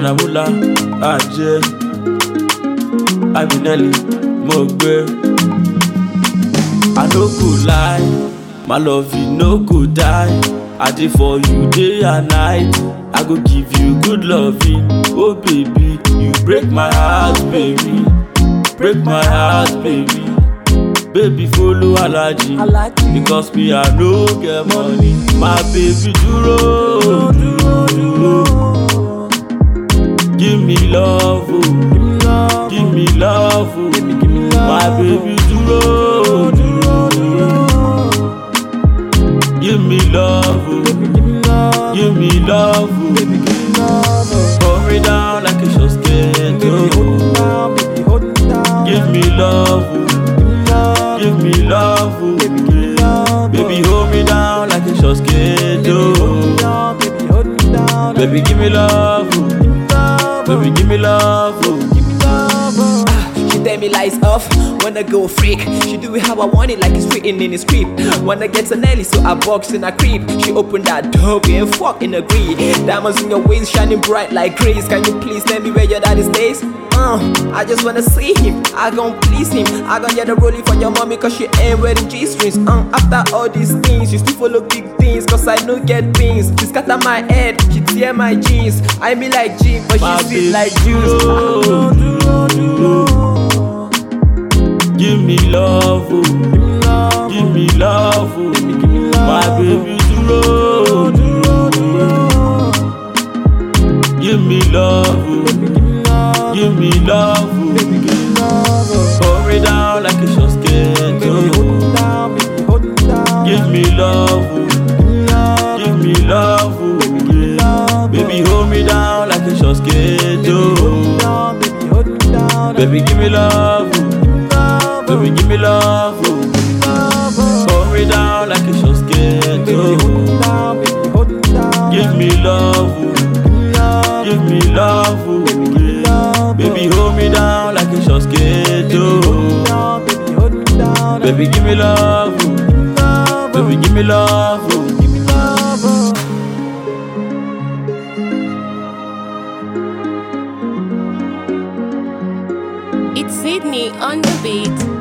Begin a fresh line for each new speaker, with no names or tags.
Manamula, Ajé, Abinelli, mo gbé. I no go lie, my love you no go die. I dey for you day and night. I go give you good loving. Oh baby, you break my heart, baby. Break my heart, baby. Baby follow Alaji, because me I no get money. My baby dúró, dúró, dúró. Give me love, oh. Give me love, oh. My baby dúró, dúró, dúró. Give me love, oh. Give me love, oh. Hold me down like a short skirt, oh. Give me love, oh. Give me love, oh. Baby hold me down like a short skirt, oh. Baby give me love, oh. Baby give me love, oh.
She tell me lights off, wanna go freak. She do it how I want it, like it's written in the script. Wanna get an Nelly, so I box in a creep. She opened that door, we ain't fucking agree. Diamonds in your waist, shining bright like grace. Can you please tell me where your daddy stays? Uh, I just wanna see him, I gon' please him. I gon' get a rollie for your mommy, cause she ain't wearing G strings. Uh, after all these things, she still follow big things, cause I no get pins. She scatter my head, she tear my jeans. I be like Jim, but
My
she sweet
baby
like juice.
dúró, dúró, dúró. Give me love, oh. Give me love, oh. My baby dúró, dúró, dúró. Give me love, oh. Give me love, oh. Hold me down like a short skirt, oh. Give me love, oh. Give me love, oh. Baby hold me down like a short skirt, oh. Baby give me love, oh. Baby give me love, oh. Hold me down like a short skirt, oh. Give me love, oh. Give me love, oh. Baby hold me down like a short skirt, oh. Baby give me love, oh. Baby give me love, oh.
It's Sydney on the beat.